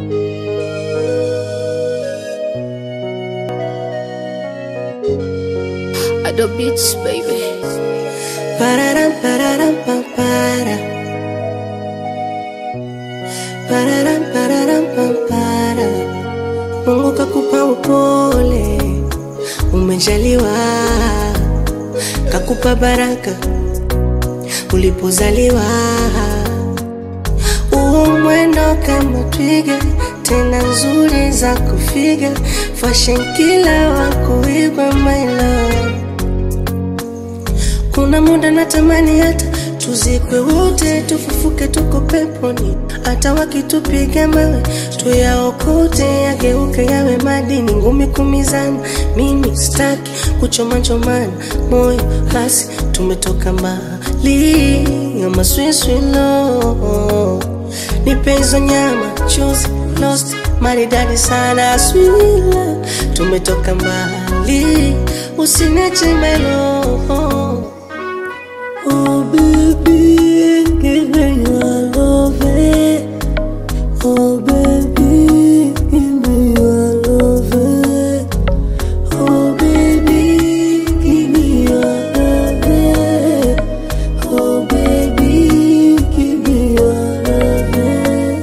Ado Beats, baby. Pararam, pararam, pam, para. Pararam, pararam, pam, para. Mungu kakupa upole, umejaliwa, kakupa baraka ulipozaliwa. Huu mwendo kama twiga, tena nzuri za kufiga, fashion kila wa kuigwa my love. Kuna muda natamani hata tuzikwe wote, tufufuke tuko peponi, hata wakitupiga mawe tuyaokote, yageuke yawe madini, ngumi kumizana. Mimi sitaki kuchoma chomana moyo, basi tumetoka mbali, ama swiswilo nipe hizo nyama chuzi lost maridadi sana swila, tumetoka mbali, usiniache melo Oh baby, give me your love. eh. Oh baby, give me your love. eh. Oh baby, give me your love. eh. Oh baby, give me your love. eh.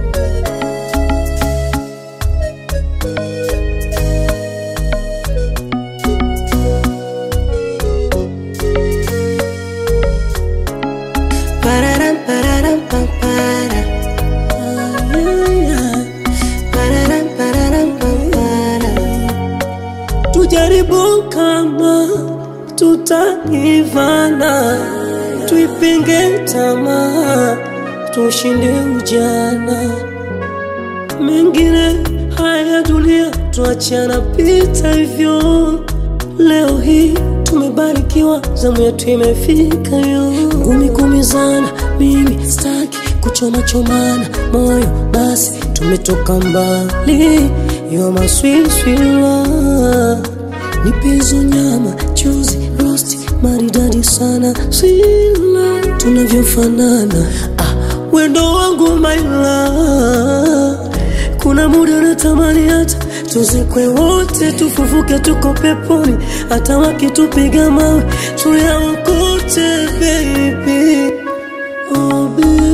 Pararam, pararam, pam, para. Ah, yeah, yeah. Pararam, pararam, pam, para. Tujaribu kama tutaivana, tuipinge tamaa, tushinde ujana. Mengine haya dunia tuachana pita hivyo. Leo hii tumebarikiwa, zamu yetu imefika yo. Ngumi kumizana, mimi staki kuchoma chomana moyo, basi tumetoka mbali. You're my sweet sweet love. Nipe hizo nyama chuzi rosti maridadi sana sila tunavyofanana ah, wendo wangu my love kuna muda natamani hata tuzikwe wote tufufuke tuko peponi hata wakitupiga mawe tuyaokote baby oh, baby